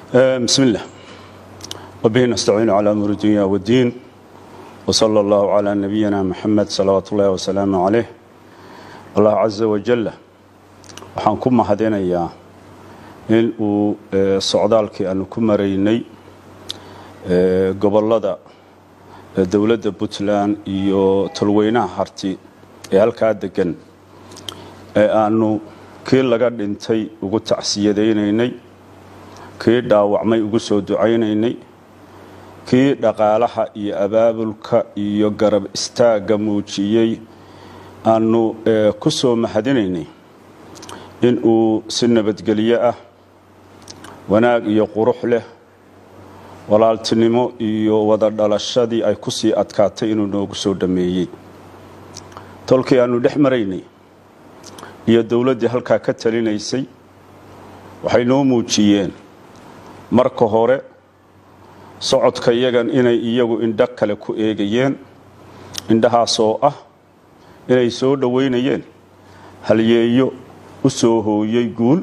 بسم الله وبه نستعين على أمور الدنيا والدين وصلى الله على نبينا محمد صلوات الله وسلامه عليه الله عز وجل waxaan ku mahadinayaa in uu socdaalkii aanu ku maraynay gobolada dowladda puntland iyo tolweynaha harti ee halkaa degan ee aanu kii laga dhintay ugu tacsiyadaynaynay kii dhaawacmay ugu soo ducaynaynay kii dhaqaalaha iyo abaabulka iyo garab istaagga muujiyey aanu ku soo mahadinaynay in uu si nabadgelyo ah wanaag iyo qurux leh walaaltinimo iyo wada dhalashadii ay ku sii adkaatay inuu noogu soo dhammeeyey tolkii aanu dhex maraynay iyo dowladdii halkaa ka talinaysay waxay noo muujiyeen marka hore socodka iyagan inay iyagu indho kale ku eegayeen indhahaasoo ah inay soo dhoweynayeen halyeeyo u soo hooyey guul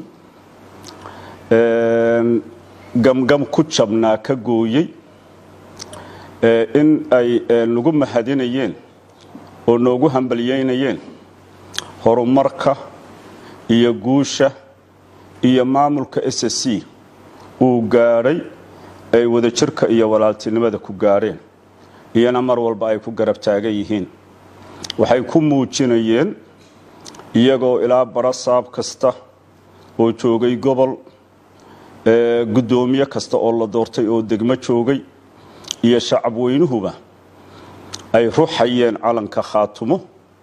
gamgam ku jabnaa ka gooyey in ay nagu mahadinayeen oo noogu hambalyeynayeen horumarka iyo guusha iyo maamulka s c uu gaadhay ay wadajirka iyo walaaltinimada ku gaadheen iyana mar walba ay ku garab taagan yihiin waxay ku muujinayeen iyagoo ilaa barasaab kasta oo joogay gobol guddoomiye kasta oo la doortay oo degmo joogay iyo shacab weynuhuba ay ruxayeen calanka khaatumo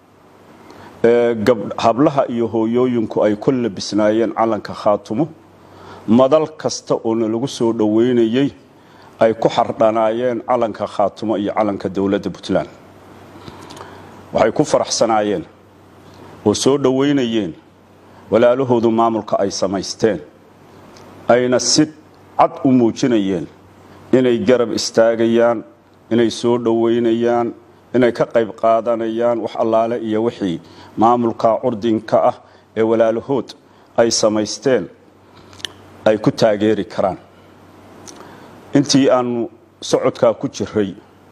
hablaha iyo hooyooyinku ay ku labisnaayeen calanka khaatumo madal kasta oona lagu soo dhoweynayey ay ku xardhanaayeen calanka khaatumo iyo calanka dowladda puntland waxay ku faraxsanaayeen oo soo dhoweynayeen walaalahoodu maamulka ay samaysteen ayna si cad u muujinayeen inay garab istaagayaan inay soo dhoweynayaan inay ka qayb qaadanayaan wax allaale iyo wixii maamulka curdinka ah ee walaalahood ay samaysteen ay ku taageeri karaan intii aanu socodkaa ku jiray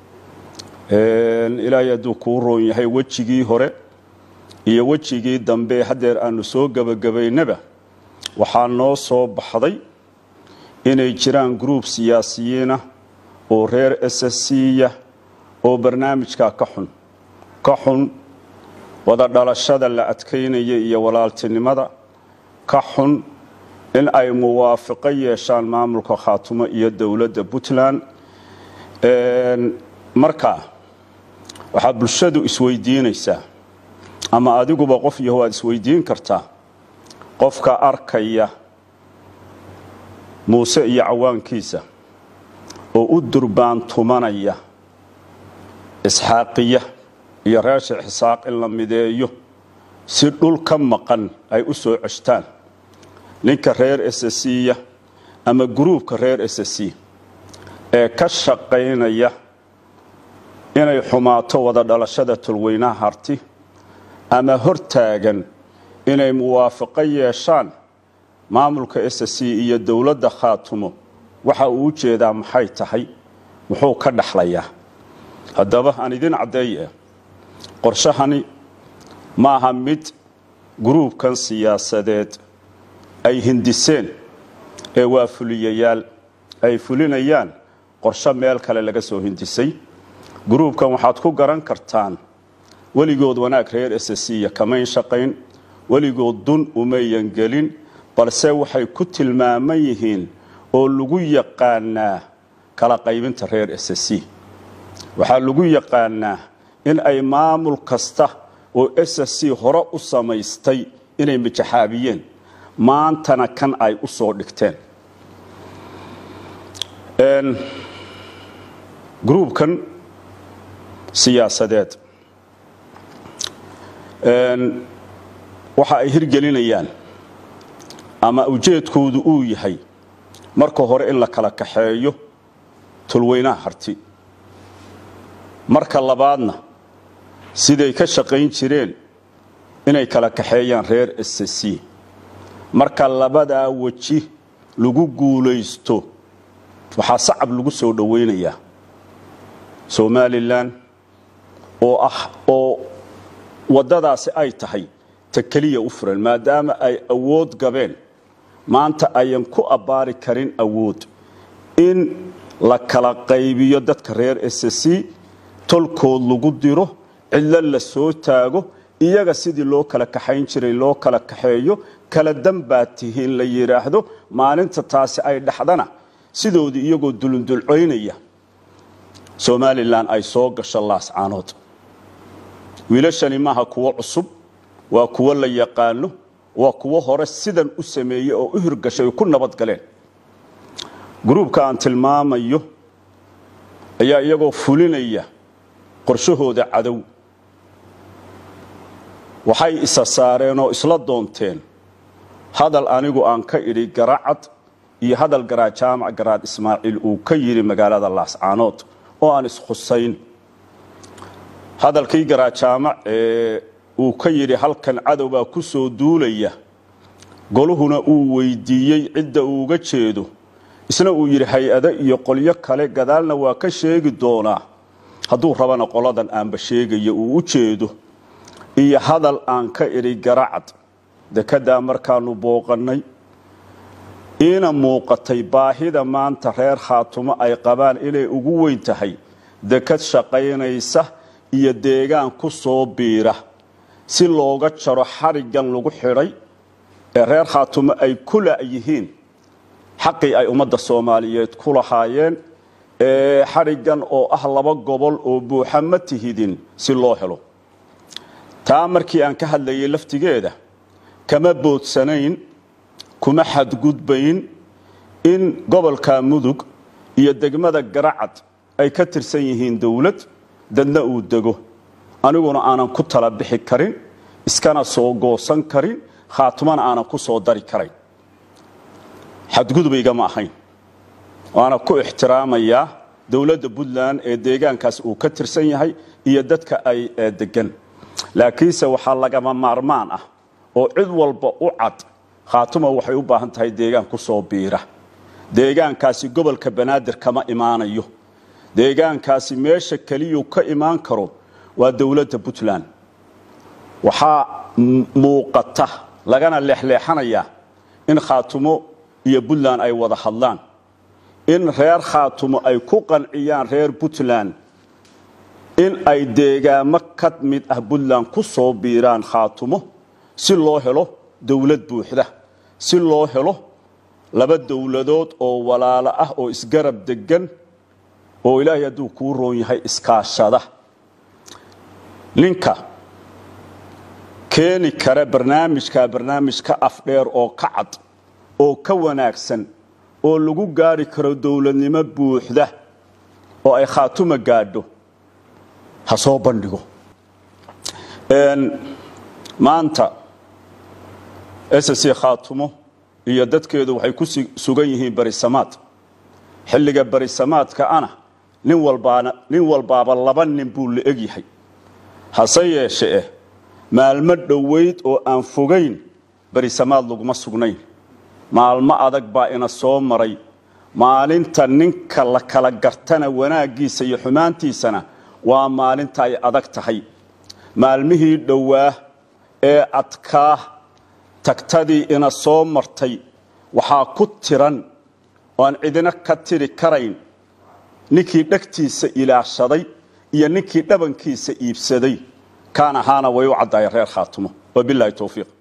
ilaahay hadduu kuu roon yahay wejigii hore iyo wejigii dambe haddeer aanu soo gebagabaynaba waxaa noo soo baxday inay jiraan gruub siyaasiyiinah oo reer s c-ya oo barnaamijkaa ka xun ka xun wada dhalashada la adkaynaya iyo walaaltinimada ka xun in ay muwaafiqo yeeshaan maamulka khaatumo iyo dowladda puntland markaa waxaa bulshadu isweydiinaysaa ama adiguba qof yaho aad isweydiin kartaa qofka arkaya muuse iyo cawaankiisa oo u durbaantumanaya isxaaqiya iyo reer sheekh isaaq in la mideeyo si dhul ka maqan ay u soo ceshtaan ninka reer s c-ya ama gruubka reer s c ee ka shaqaynaya inay xumaato wada dhalashada tolweynaha harti ama hortaagan inay muwaafaqo yeeshaan maamulka s c iyo dowladda khaatumo waxa uu u jeedaa maxay tahay muxuu ka dhaxlayaa haddaba aan idin caddeeye qorshahani maaha mid gruubkan siyaasadeed ay hindiseen ee waa fuliyayaal ay fulinayaan qorsho meel kale laga soo hindisay gruubkan waxaad ku garan kartaan weligood wanaag reer s c ya kamayn shaqayn weligood dun umayan gelin balse waxay ku tilmaaman yihiin oo lagu yaqaanaa kala qaybinta reer s c waxaa lagu yaqaanaa in ay maamul kasta oo s c hore u samaystay inay majaxaabiyeen maantana kan ay u soo dhigteen gruubkan siyaasadeed waxa ay hirgelinayaan ama ujeedkoodu uu yahay marka hore in la kala kaxeeyo tulweynaha harti marka labaadna siday ka shaqayn jireen inay kala kaxeeyaan reer s c marka labadaa weji lagu guulaysto waxaa sacab lagu soo dhowaynayaa somalilan oo ah oo waddadaasi ay tahay ta keliya u furan maadaama ay awood gabeen maanta ayan ku abbaari karin awood in la kala qaybiyo dadka reer ssc tolkood lagu diro cidlo la soo taago iyaga sidii loo kala kaxayn jiray loo kala kaxeeyo kala danbaad tihiin la yidhaahdo maalinta taasi ay dhaxdana sidoodii iyagoo dulundulcoynaya somalilan ay soo gasho laascaanood wiilashani maaha kuwo cusub waa kuwo la yaqaano waa kuwo hore sidan u sameeyey oo u hirgashay ay ku nabad galeen gruubka aan tilmaamayo ayaa iyagoo fulinaya qorshahooda cadow waxay isa saareen oo isla doonteen hadal anigu aan ka idhi garacad iyo hadal garaad jaamac garaad ismaaciil uu ka yidhi magaalada laascaanood oo aan iskhusayn hadalkii garaad jaamac ee uu ka yidhi halkan cadowbaa ku soo duulaya goluhuna uu weydiiyey cidda uuga jeedo isna uu yidhi hay-ado iyo qolyo kale gadaalna waa ka sheegi doonaa hadduu rabana qoladan aanba sheegaya uu u jeedo iyo hadal aan ka idhi garacad dekeddaa markaanu booqannay iina muuqatay baahida maanta reer khaatumo ay qabaan inay ugu weyn tahay dekad shaqaynaysa iyo deegaan ku soo biira si looga jaro xariggan lagu xidhay ee reer khaatumo ay ku la'yihiin xaqii ay ummadda soomaaliyeed ku lahaayeen ee xariggan oo ah laba gobol oo buuxa ma tihidin si loo helo taa markii aan ka hadlayay laftigeeda kama boodsanayn kuma xadgudbayn in gobolka mudug iyo degmada garacad ay ka tirsan yihiin dowlad dadna uu dego aniguna aanan ku tala bixi karin iskana soo goosan karin khaatumana aanan ku soo dari karayn xadgudubaygama ahayn waana ku ixtiraamayaa dowladda puntland ee deegaankaas uu ka tirsan yahay iyo dadka ay degan laakiinse waxaa lagama maarmaan ah oo cid walba u cad khaatuma waxay u baahan tahay deegaan ku soo biira deegaankaasi gobolka banaadir kama imaanayo deegaankaasi meesha keliyuu ka imaan karo waa dowladda puntland waxaa muuqata lagana leexleexanayaa in khaatumo iyo puntland ay wada hadlaan in reer khaatumo ay ku qanciyaan reer puntland in ay deegaamo ka mid ah puntland ku soo biiraan khaatumo si loo helo dowlad buuxda si loo helo laba dowladood oo walaalo ah oo isgarab degan oo ilaahay hadduu kuu roon yahay iskaashada ninka keeni kara barnaamijka barnaamij ka afdheer oo ka cad oo ka wanaagsan oo lagu gaari karo dowladnimo buuxda oo ay khaatuma gaadho ha soo bandhigo maanta ssc khaatumo iyo dadkeedu waxay ku sugan yihiin barisamaad xilliga barisamaadka ana nin walbaana nin walbaaba laba nin buu la egyahay hase yeeshe eh maalmo dhowayd oo aan fogayn barisamaad laguma sugnayn maalmo adag baa ina soo maray maalinta ninka la kala gartana wanaaggiisa iyo xumaantiisana waa maalinta ay adag tahay maalmihii dhowaa ee adkaa tagtadii ina soo martay waxaa ku tiran oo aan cidina ka tiri karayn ninkii dhegtiisa ilaashaday iyo ninkii dhabankiisa iibsaday kaan ahaana way u caddaayeen reer khaatumo wabilaahi towfiiq